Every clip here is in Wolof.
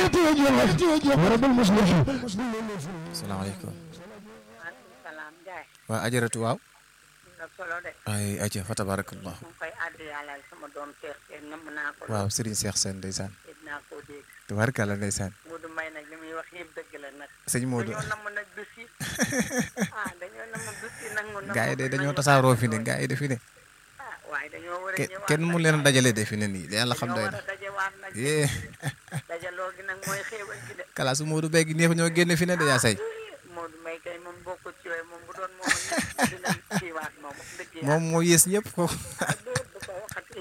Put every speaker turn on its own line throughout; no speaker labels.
salaamaaleykum
maaleykum salaam Ndiaye.
waa ajaratu waaw
na solo de.
ay aja fa tabarakallah
mu ngi koy àddi yàlla sama doom Cheikh Sène namm naa ko.
waaw Serigne Cheikh Sène ndeysaan
dégg naa koo dégg.
tabarakalla ndeysaan
Modou May nag li muy wax yëpp dëgg la nag.
sëñ Modou
dañoo namm nag bés yi. ah dañoo namm bés yi nangu namm.
gaa yi de dañoo tasaaroo fi ne gaa yi de fi ne
ah waaye dañoo war a
ke-
ñëwaat
kenn mu
nag.
leen a dajale de fi ne nii yàlla xam
dañoo
doy
war
na
a dajewaat nag.
yee
dajaloo gi nag mooy xéewal gi de.
kalaasu Modou Mbaye gi neex ñoo génne fi ne de yaa say
Modou May kay moom bokkut ci yooyu moom bu doon moom ñëpp dinañ kiiwaat moom wax dëgg yàlla.
moom moo yées ñëpp ko
ah dóor du ko waxati.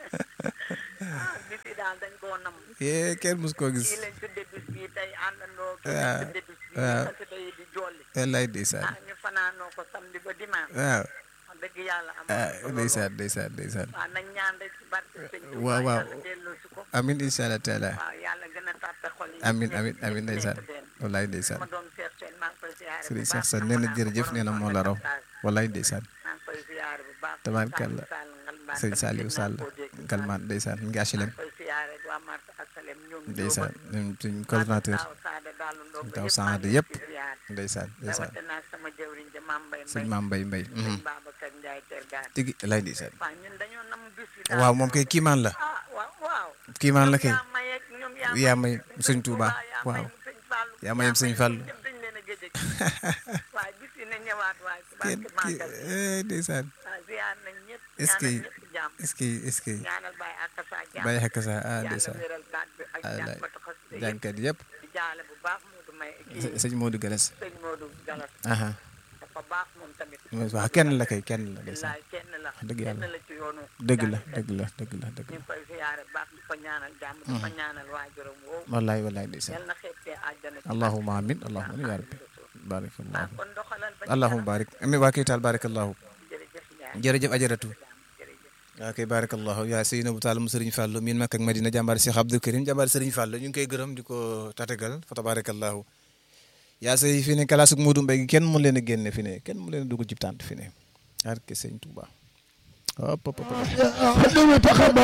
ah bis yi daal dañ koo namm.
yee kenn mus koo gis
kii lañ tudde bis bii tey àndandoo kii
waaw,
lañ tudde bis bii
waaw.
xasida yi di jolli
wallaay ndeysaan
ah ñu fanaanoo ko samedi ba dimanche
waaw
wax dëgg yàlla am
ah ndeysaan ndeysaan ndeysaan
waaw nañ ñaan rek ci barke sëñ Tuubaa
waaw, waaw.
yàlla delloo si ko
amin incha allah taala
waaw yàlla gën a tàppe xol yi
amin
ñëpp
amin
ñëpp
amin ndeysaan
nekk benn.
wallaay ndeysaan
sama doom Cheikh Sène maa ngi koy ziyaare bu
Serigne
baax
Cheikh Sène
am
nee na
naa ko
jërëjëf
borom
nee na moo
soxna
la raw
Sall.
wallaay ndeysaan
maa ngi koy ziyaare bu baax
tabaarkalla
Sall Ngalbaan
sëñ
tamit
Saliou
gis naa
Sall
koo dégg.
Galmaan ndeysaan mi ngi HLM
maa ngi koy ziyaare waa Marsa Asalem ñoom
ndeysaan
Njóoba.
ñun suñ coordinateur
Taaw Saada Daalu Ndongo
Taaw
yëpp
Saada
maa ngi
yëpp.
leen di ziyaare.
ndeysaan ndeysaan
rawatina sama jëwriñ ja Maam Mbay
sëñ
Mbay
maam Mbay Mbay
sëñ Babacar Ndiaye Tergaan
tigi lay ndeysaan
waaw ñun dañoo nam bis yi daal
waaw moom kay kiimaan la
ah waaw waaw
kiimaan la kay
yaa may ak ñoom
yaa may
sëñ
sëñ Touba
yaa
waaw
may sëñ Fallu
yaa mayam sëñ Fallu.
ñëpp dañ leen a gëj a gis waaye bis yi na ñëwaat waaye ci
kenn
barke
ki
màggal
eh, ndeysaan
waaw ziar nañ ñëpp
est-ce que
ñaanal ñëpp jàmm
est-ce que est-ce que
ñaanal Baye Akassa jàmm
bàyyi xekk sa ah
yàlla
ndeysaan
wéral baat bi ak
Alaay.
jànkatu xasida yëpp
jànkat yëpp
di jaale bu baax Modou May kii
sëñ Modou Galas
sëñ Modou Galas
aha
dafa baax moom tamit
waaw kenn la kay kenn la ndeysaan
billaay kenn la
dëgg yàlla.
kenn la ci yoonu
dëgg la
jàngkat.
dëgg la dëgg la dëgg
ñu
la
ngi koy ziyaare baax di ko ñaanal jàmm di ko ñaanal waajuram woowu
wallaay wallaay ndeysaan
yal na xeebtee àjjana ci
allahumma amin allahumma amin ya rabbi
ah
barakallahu
kon doxalal ba ci
allahumma barik ami waa kay taal barakallahu
kanam. jërëjëf Ndiaye
jërëjëf ajaratu
jërëjëf
waa kay barakallahu yaa Seynabou Tall mu Sëriñ Fàllu miin Makka ak Madina jàmbaar Cheikh Abdou Karim jàmbaar Sëriñ Fàllu ñu ngi koy gërëm di ko tatagal fa tabarakallahu yaa say fi ne kalaasuk Modou Mbaye gi kenn mu leen a génne fi ne kenn mu leen a dugg ci tànt fi ne arke sëñ Touba hop hop hop
خدمة تقبل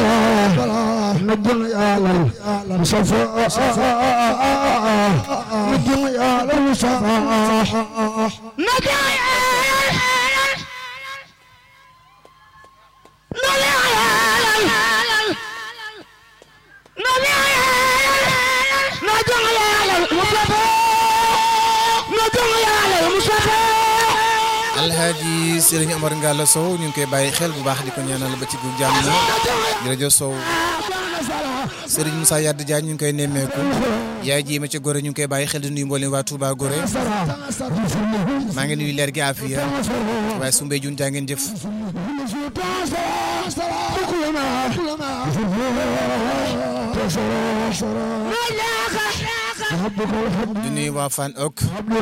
نجم يا لل مصفى نجم يا لل مصفى نجم يا
alhaaji Sëriñ Omar Ngalla Sow ñu ngi koy bàyyi xel bu baax di ko ñaanal ba ci gu jàmm jërëjëf Sow Sëriñ Moussa Yadd Diagne ñu ngi koy nemmeeku yaay jiima ci Gorée ñu ngi koy bàyyi xel di nuyu mboolem waa Touba Gorée maa ngi nuyu leer gi Afia waaye su mbéy jun jaa ngeen jëf di nuyu waa Fan ok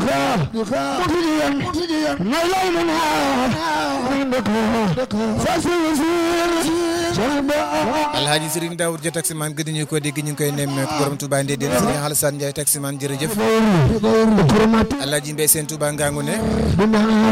alhaaji Sëriñ Daoud ja taximaan gëdd ñu ko dégg ñu ngi koy nemmeeku borom Touba Ndédéen Sëriñ Alassane Ndiaye taximaan jërëjëf alhaaji Mbay seen Touba ngangu ne